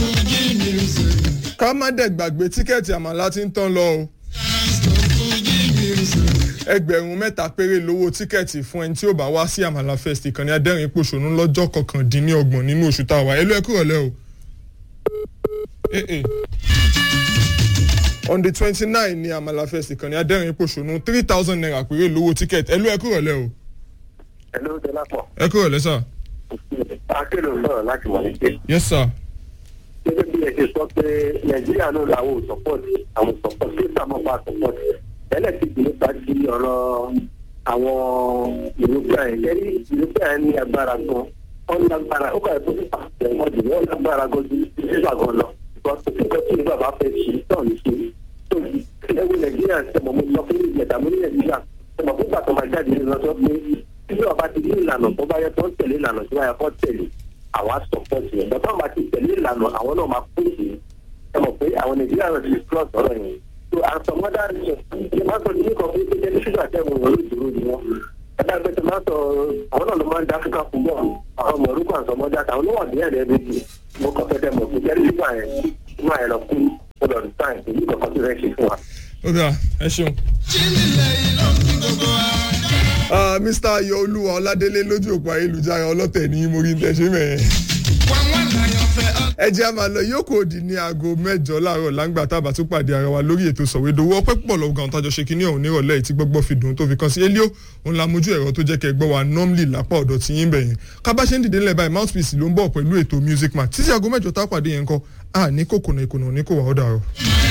ká má dẹ̀ gbàgbé tíkẹ́ẹ̀tì àmàlà ti ń tán lọ o ẹgbẹ̀rún mẹ́ta péré lówó tíkẹ́ẹ̀tì fún ẹni tí ó bá wá sí àmàlà fest ìkànnì adẹ́rìn pòṣónú lọ́jọ́ kọkàndínlọ́gbọ̀n nínú oṣù tá a wà ẹlú ẹkú rọ̀lẹ́ o. Eh, eh. on the twenty nine ni àmàlà fest ìkànnì adẹ́rìn pòṣónú three thousand naira péré lówó tíkẹ́ẹ̀tì ẹlú ẹkú rọ̀lẹ́ o. Hello, Delapo. ẹkú rọ̀lẹ́ sà. Akéde sọ̀rọ̀ láti wà nígbè. yes sir. Gẹ́gẹ́ bí ẹ ṣe sọ pé Nàìjíríà náà làwọn ò support àwọn support sí ìsàmọ́fà support. Tẹ́lẹ̀ ti gbé nípa ti ọ̀rọ̀ àwọn European yẹn. Kẹ́rí European ní agbára gan. Wọ́n lágbára ó kàwé fún pípa ẹ̀wọ̀n jù wọ́n lágbára gan ju sísà gan lọ. Because kò sí nǹkan tí bàbá fẹ́ ṣe náà ní ṣe. So ẹ̀wọ̀n Nàìjíríà ṣẹ̀mọ̀ mo sọ fún ìjẹ̀dá mo ní Nàìjíríà ṣẹ̀mọ̀ fún gbàtọ́ máa jáde nínú ọjọ́ pé tí ọba ti ní ìlànà tó bá yẹ kó ń tẹ̀lé ìlànà tó bá yẹ kó tẹ̀lé àwa sọpọ́tì yẹn bàbá máa ti tẹ̀lé ìlànà àwọn náà máa kú sí ẹ mọ̀ pé àwọn nàìjíríà náà ti cross ọ̀rọ̀ yẹn so àtọmọ́dá rẹ̀ ṣe máa sọ ní nǹkan pé pé jẹ́ ṣúgà tẹ̀ wọ́n ló dúró ni wọ́n ẹ̀dá gbé tó máa sọ àwọn náà ló máa ń dá áfíríkà fún bọ́ọ̀ àwọn ọmọ orúkọ àtọmọ́dá àwọn ló wà ní ẹ̀rẹ́ méjì mo kàn fẹ́ dẹ́ mọ̀ pé jẹ́ ṣúgà yẹn máa yẹ lọ kú ọ̀dọ̀ sáyẹn èyí kọ̀ọ̀kan tó fẹ́ ṣe fún wa. ó dà ẹ ṣeun. Ah, Mr. Ayọ̀olúwa Ọládélé lójú òpó ayélujára ọlọ́tẹ̀ ní morí ń tẹ̀sí mẹ́ẹ̀. ẹ jẹ́ a máa lọ yòókù òdì ní aago mẹ́jọ láàárọ̀ láǹgbà tá a bá tún pàdé ara wa lórí ètò sọ̀wédowó ọpẹ́ púpọ̀ lọ́wọ́ gan tájọ ṣe kínní ọ̀hún nírọ̀lẹ́ yìí tí gbọ́gbọ́ fi dùn tó fi kan sí elio òun la mójú ẹ̀rọ tó jẹ́ kẹ́ gbọ́ wa normally lápá ọ̀dọ̀ tí yín bẹ̀yẹn kábà ṣe ń dìde ńlẹ̀ báyìí mouthpiece ló ń bọ̀ pẹ̀lú ètò music man títí aago mẹ́jọ tá a pàdé yẹn kọ́ à ní kòkòrò ìkònà ní kò wà ó dàrọ̀.